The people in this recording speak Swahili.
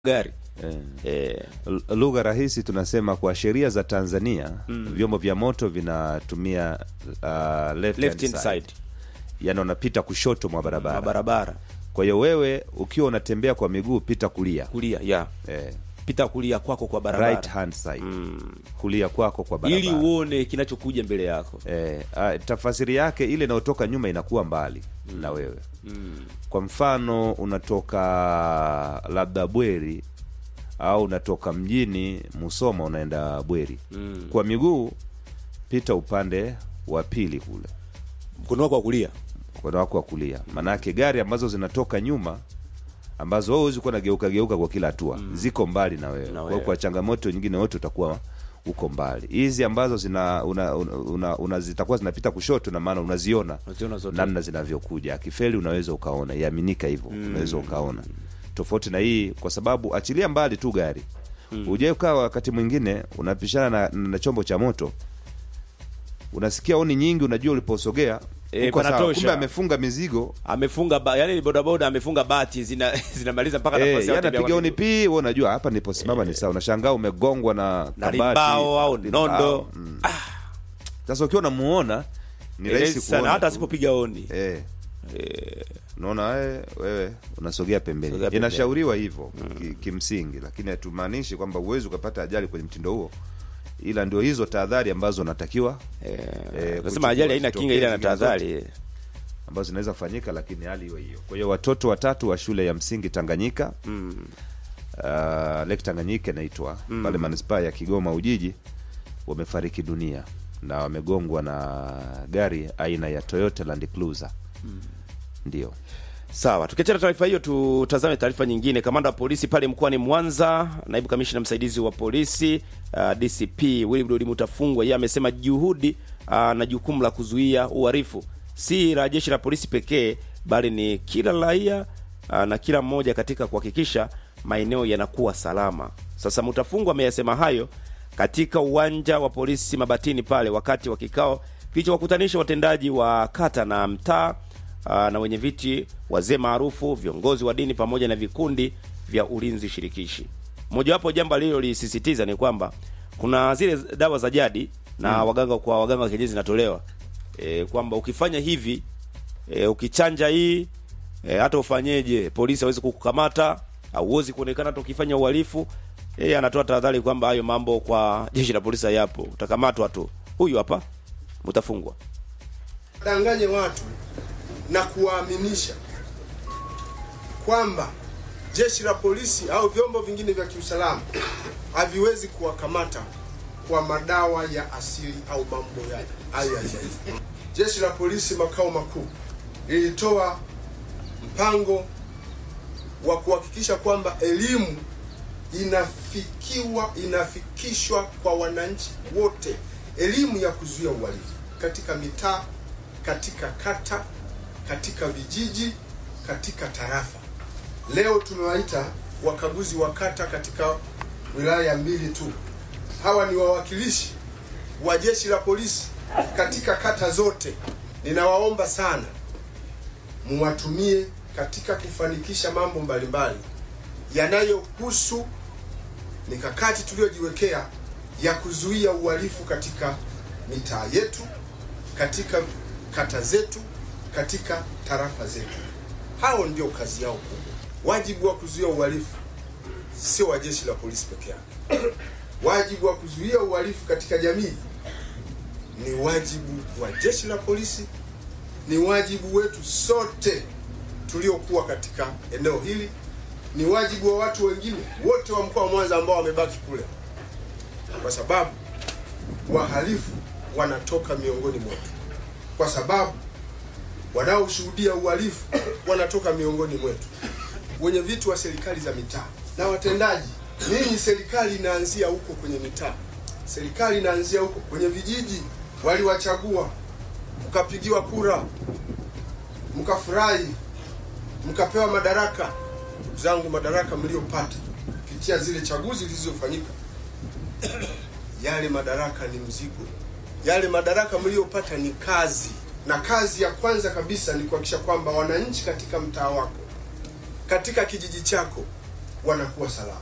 gari Eh. eh, L- lugha rahisi tunasema kwa sheria za Tanzania vyombo vya moto vinatumia uh, left, left hand hand side. side yani unapita kushoto mwa barabara na barabara kwa hiyo wewe ukiwa unatembea kwa miguu pita kulia kulia ya eh, pita kulia kwako kwa barabara right hand side kulia kwako kwa barabara ili uone kinachokuja mbele yako eh, ah, tafasiri yake ile inayotoka nyuma inakuwa mbali na wewe kwa mfano unatoka labda bweri au unatoka mjini musoma unaenda bweri kwa miguu pita upande wa pili kule mkono wako wa kulia mkono wako wa kulia maanake gari ambazo zinatoka nyuma ambazo wewe huwezi kuwa nageuka geuka kwa kila hatua ziko mbali na wewe Na kwa hiyo wewe. kwa changamoto nyingine wote utakuwa uko mbali hizi ambazo zina una, una, una, una zitakuwa zinapita kushoto na maana unaziona Unaziona zote. namna zinavyokuja akifeli unaweza ukaona iaminika hivyo unaweza ukaona tofauti na hii kwa sababu achilia mbali tu gari mm. ukaa wakati mwingine unapishana na, na chombo cha moto unasikia oni nyingi unajua uliposogea Eh, uko sawa. panatosha. kumbe amefunga mizigo amefunga ba, yani bodaboda amefunga bati zina zinamaliza mpaka Eh, nafasi ya yani watembea anapiga kwa oni miguu. pii wewe unajua hapa niliposimama ni sawa unashangaa umegongwa na na kabati, limbao au limbao. nondo Mm. sasa ukiwa unamuona ni Eh, rahisi sana kuona hata tu. asipopiga oni eh. unaona eh, wewe unasogea pembeni Sogea pembeni. inashauriwa hivyo ki, kimsingi lakini hatumaanishi kwamba uwezi ukapata ajali kwenye mtindo huo ila ndio hizo tahadhari ambazo unatakiwa eh, kuchukua nasema ajali haina zitokee kinga ile na zingine tahadhari eh. ambazo zinaweza kufanyika lakini hali hiyo hiyo kwa hiyo watoto watatu wa shule ya msingi tanganyika mm. uh, lake tanganyika inaitwa mm. pale manispaa ya kigoma ujiji wamefariki dunia na wamegongwa na gari aina ya toyota land cruiser mm. ndio Sawa, tukiachana taarifa hiyo, tutazame taarifa nyingine. Kamanda wa polisi pale mkoani Mwanza, naibu kamishna msaidizi wa polisi uh, DCP Wilbrod Mutafungwa, yeye amesema juhudi uh, na jukumu la kuzuia uhalifu si la jeshi la polisi pekee, bali ni kila raia uh, na kila mmoja katika kuhakikisha maeneo yanakuwa salama. Sasa Mutafungwa ameyasema hayo katika uwanja wa polisi Mabatini pale wakati wa kikao kilichowakutanisha watendaji wa kata na mtaa uh, na wenye viti wazee maarufu, viongozi wa dini pamoja na vikundi vya ulinzi shirikishi. Mojawapo jambo alilolisisitiza ni kwamba kuna zile dawa za jadi na waganga kwa waganga wa kienyeji zinatolewa e, kwamba ukifanya hivi e, ukichanja hii e, hata ufanyeje, polisi hawezi kukukamata, hauwezi kuonekana hata ukifanya uhalifu. Yeye anatoa tahadhari kwamba hayo mambo kwa jeshi la polisi hayapo, utakamatwa tu. Huyu hapa mtafungwa. danganye watu na kuwaaminisha kwamba jeshi la polisi au vyombo vingine vya kiusalama haviwezi kuwakamata kwa madawa ya asili au mambo ya hayo ya jadi. Jeshi la polisi makao makuu lilitoa mpango wa kuhakikisha kwamba elimu inafikiwa inafikishwa kwa wananchi wote, elimu ya kuzuia uhalifu katika mitaa, katika kata, katika vijiji, katika tarafa. Leo tumewaita wakaguzi wa kata katika wilaya mbili tu. Hawa ni wawakilishi wa jeshi la polisi katika kata zote. Ninawaomba sana muwatumie katika kufanikisha mambo mbalimbali yanayohusu mikakati tuliyojiwekea ya kuzuia uhalifu katika mitaa yetu, katika kata zetu, katika tarafa zetu. Hao ndio kazi yao kubwa. Wajibu wa kuzuia uhalifu sio wa jeshi la polisi peke yake. Wajibu wa kuzuia uhalifu katika jamii ni wajibu wa jeshi la polisi, ni wajibu wetu sote tuliokuwa katika eneo hili, ni wajibu wa watu wengine wote wa mkoa wa Mwanza ambao wamebaki kule, kwa sababu wahalifu wanatoka miongoni mwetu, kwa sababu wanaoshuhudia uhalifu wanatoka miongoni mwetu, wenye viti wa serikali za mitaa na watendaji. Ninyi serikali inaanzia huko kwenye mitaa, serikali inaanzia huko kwenye vijiji. Waliwachagua, mkapigiwa kura, mkafurahi, mkapewa madaraka. Ndugu zangu, madaraka mliyopata kupitia zile chaguzi zilizofanyika, yale madaraka ni mzigo, yale madaraka mliyopata ni kazi, na kazi ya kwanza kabisa ni kuhakikisha kwamba wananchi katika mtaa wako, katika kijiji chako, wanakuwa salama.